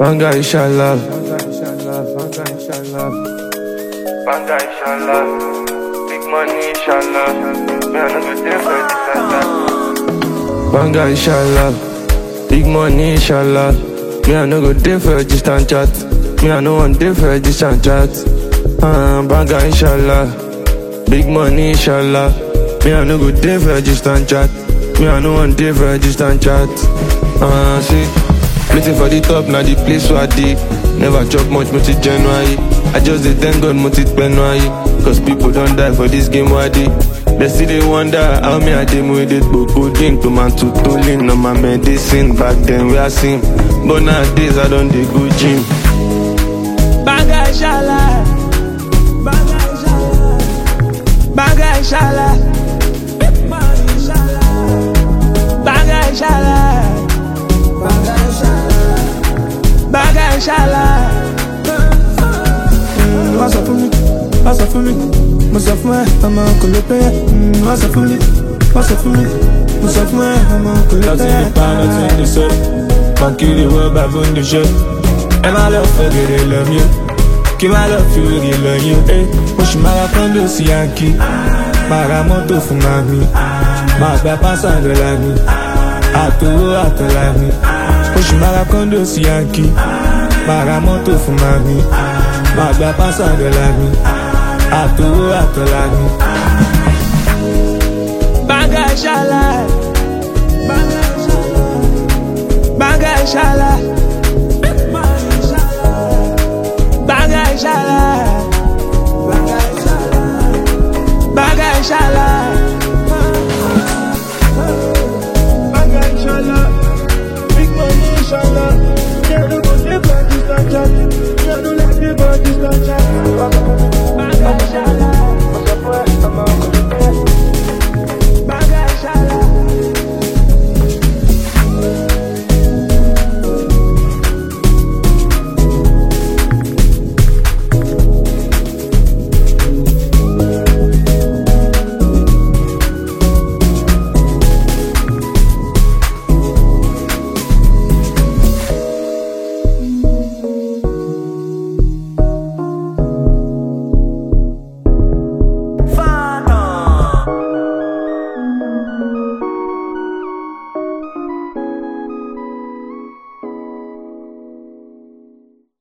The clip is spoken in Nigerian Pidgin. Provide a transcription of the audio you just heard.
Banga inshallah. Banga inshallah. Big money inshallah. Me I no go dey for this and that. Banga inshallah. Big money inshallah. Me I no go dey for a distant chat. Me I no want dey for a distant chat. Uh, banga inshallah. Big money inshallah. Me I no go dey for a distant chat. Me I no want dey for a distant chat. Uh, see, waiting for the top now the place where I dey. Never chop much multi January. I just dey thank God multi January. Cause people don't die for this game where I dey. They still they wonder how me I dey with it Bocoding to man to tolling on my medicine Back then we are seen But nowadays I don't dey go gym Banga inshallah. Banga inshallah. Banga inshallah. Banga inshallah. Banga inshallah. Wá sọ fún mi, wá sọ fún mi, mo sọ fún ẹ, ọmọ kò lè pẹ́. Wá sọ fún mi, wá sọ fún mi, mo sọ fún ẹ, ọmọ kò lè Nothing pẹ́. the pan, nothing the set. Monkey the world, baboon the shit. And my love for the love you. Kí máa lọ fi òrì lọ yín. Eh, Mo ṣì máa ra kọ́ńdò sí yankí. Máa ra mọ́tò fún màmí. Máa gba pásá dọ́là mi. Àtòwó àtọ̀là mi. Mo ṣì máa ra kọ́ńdò sí yankí. Máa ra mọ́tò fún màmí. Máa gba pásá dọ́là mi. Àtòwó àtọ̀là mi. Banga inshallah. Banga inshallah. Banga inshallah.